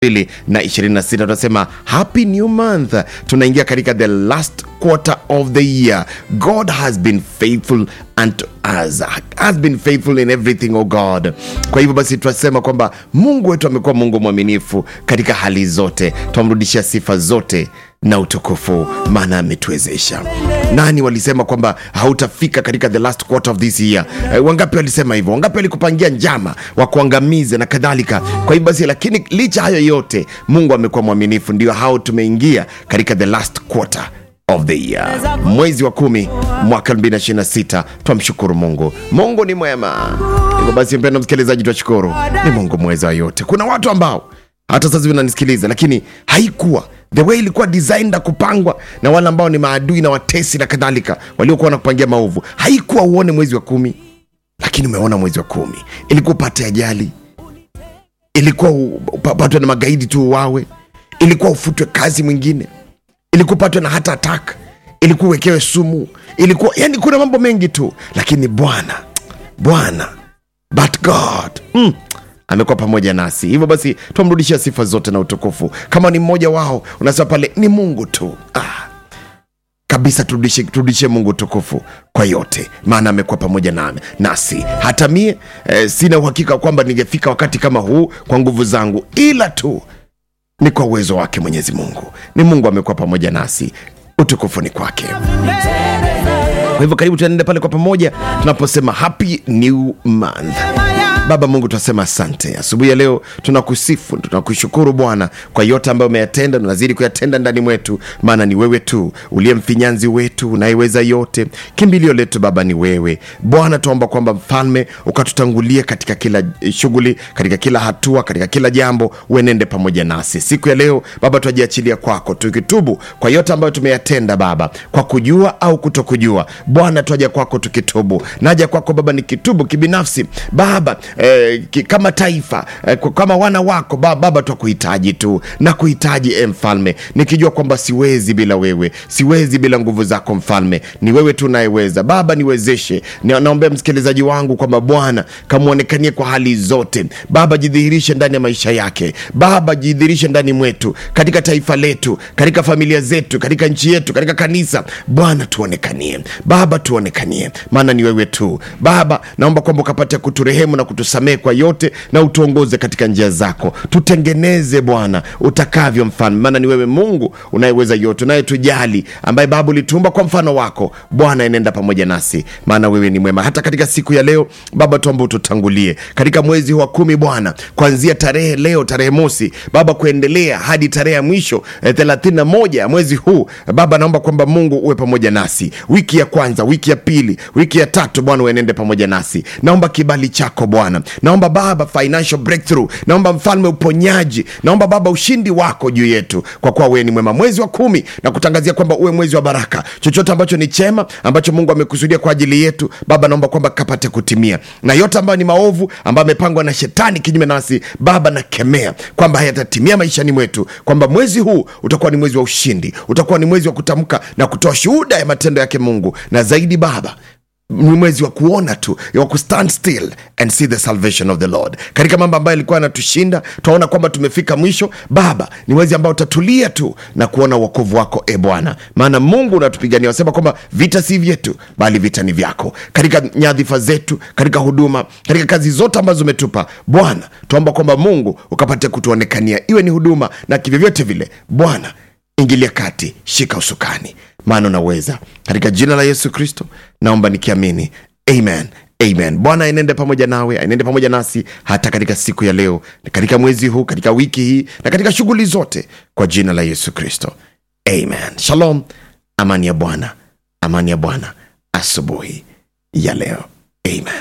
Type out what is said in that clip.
mbili na ishirini na sita tunasema happy new month tunaingia katika the last quarter of the year god has been faithful unto us has been faithful in everything oh god kwa hivyo basi tunasema kwamba mungu wetu amekuwa mungu mwaminifu katika hali zote twamrudishia sifa zote na utukufu maana ametuwezesha nani walisema kwamba hautafika katika the last quarter of this year eh, wangapi walisema hivyo wangapi walikupangia njama wakuangamize na kadhalika kwa hivyo basi lakini licha hayo yote mungu amekuwa mwaminifu ndio hao tumeingia katika the last quarter of the year mwezi wa kumi mwaka 2026 twamshukuru mungu mungu ni mwema hivyo basi mpendo msikilizaji twashukuru ni mungu mweza wa yote kuna watu ambao hata sasa hivi unanisikiliza lakini haikuwa the way ilikuwa designed na kupangwa na wale ambao ni maadui na watesi na kadhalika waliokuwa wanakupangia maovu haikuwa uone mwezi wa kumi lakini umeona mwezi wa kumi ilikuwa upate ajali ilikuwa upatwe na magaidi tu uwawe ilikuwa ufutwe kazi mwingine ilikuwa upatwe na hata attack ilikuwa uwekewe sumu ilikuwa yani kuna mambo mengi tu lakini bwana bwana but god mm, amekuwa pamoja nasi hivyo basi twamrudishia sifa zote na utukufu kama ni mmoja wao unasema pale ni mungu tu ah, kabisa turudishe, turudishe mungu utukufu kwa yote maana amekuwa pamoja nami nasi hata mie eh, sina uhakika kwamba ningefika wakati kama huu kwa nguvu zangu ila tu ni kwa uwezo wake mwenyezi mungu ni mungu amekuwa pamoja nasi utukufu ni kwake kwa hivyo karibu tuenende pale kwa pamoja tunaposema happy new month baba mungu tunasema asante asubuhi ya leo tunakusifu tunakushukuru bwana kwa yote ambayo umeyatenda unazidi kuyatenda ndani mwetu maana ni wewe tu uliye mfinyanzi wetu unayeweza yote kimbilio letu baba ni wewe bwana tuomba kwamba mfalme ukatutangulie katika kila eh, shughuli katika kila hatua katika kila jambo uenende pamoja nasi siku ya leo baba tuajiachilia kwako tukitubu kwa yote ambayo tumeyatenda baba kwa kujua au kutokujua bwana twaja kwako tukitubu naja kwako baba nikitubu kibinafsi baba eh, ki, kama taifa eh, kwa- kama wana wako baba, baba twakuhitaji tu na kuhitaji e mfalme nikijua kwamba siwezi bila wewe siwezi bila nguvu zako mfalme ni wewe tu unayeweza baba niwezeshe Ni- naombea msikilizaji wangu kwamba bwana kamwonekanie kwa hali zote baba jidhihirishe ndani ya maisha yake baba jidhihirishe ndani mwetu katika taifa letu katika familia zetu katika nchi yetu katika kanisa bwana tuonekanie baba tuonekanie maana ni wewe tu baba naomba kwamba ukapate kuturehemu na kutusamehe kwa yote na utuongoze katika njia zako tutengeneze bwana utakavyo mfalme maana ni wewe mungu unayeweza yote unayetujali ambaye baba ulituumba kwa mfano wako bwana enenda pamoja nasi maana wewe ni mwema hata katika siku ya leo baba tuomba ututangulie katika mwezi huu wa kumi bwana kuanzia tarehe leo tarehe mosi baba kuendelea hadi tarehe ya mwisho eh, 31 ya mwezi huu baba naomba kwamba mungu uwe pamoja nasi wiki ya kwanza wiki ya pili wiki ya tatu bwana uenende pamoja nasi naomba kibali chako bwana naomba baba financial breakthrough naomba mfalme uponyaji naomba baba ushindi wako juu yetu kwa kuwa wewe ni mwema mwezi wa kumi na kutangazia kwamba uwe mwezi wa baraka chochote ambacho ni chema ambacho mungu amekusudia kwa ajili yetu baba naomba kwamba kapate kutimia na yote ambayo ni maovu ambayo amepangwa na shetani kinyume nasi baba nakemea kwamba hayatatimia maishani mwetu kwamba mwezi huu utakuwa ni mwezi wa ushindi utakuwa ni mwezi wa kutamka na kutoa shuhuda ya matendo yake mungu na zaidi baba ni mwezi wa kuona tu wa kustand still and see the salvation of the lord katika mambo ambayo alikuwa anatushinda twaona kwamba tumefika mwisho baba ni mwezi ambao utatulia tu na kuona uokovu wako e bwana maana mungu unatupigania wasema kwamba vita si vyetu bali vita ni vyako katika nyadhifa zetu katika huduma katika kazi zote ambazo umetupa bwana tuomba kwamba mungu ukapate kutuonekania iwe ni huduma na kivyovyote vile bwana ingilia kati shika usukani maana unaweza katika jina la yesu kristo naomba nikiamini amen amen bwana aenende pamoja nawe aenende pamoja nasi hata katika siku ya leo katika mwezi huu katika wiki hii na katika shughuli zote kwa jina la yesu kristo amen shalom amani ya bwana amani ya bwana asubuhi ya leo amen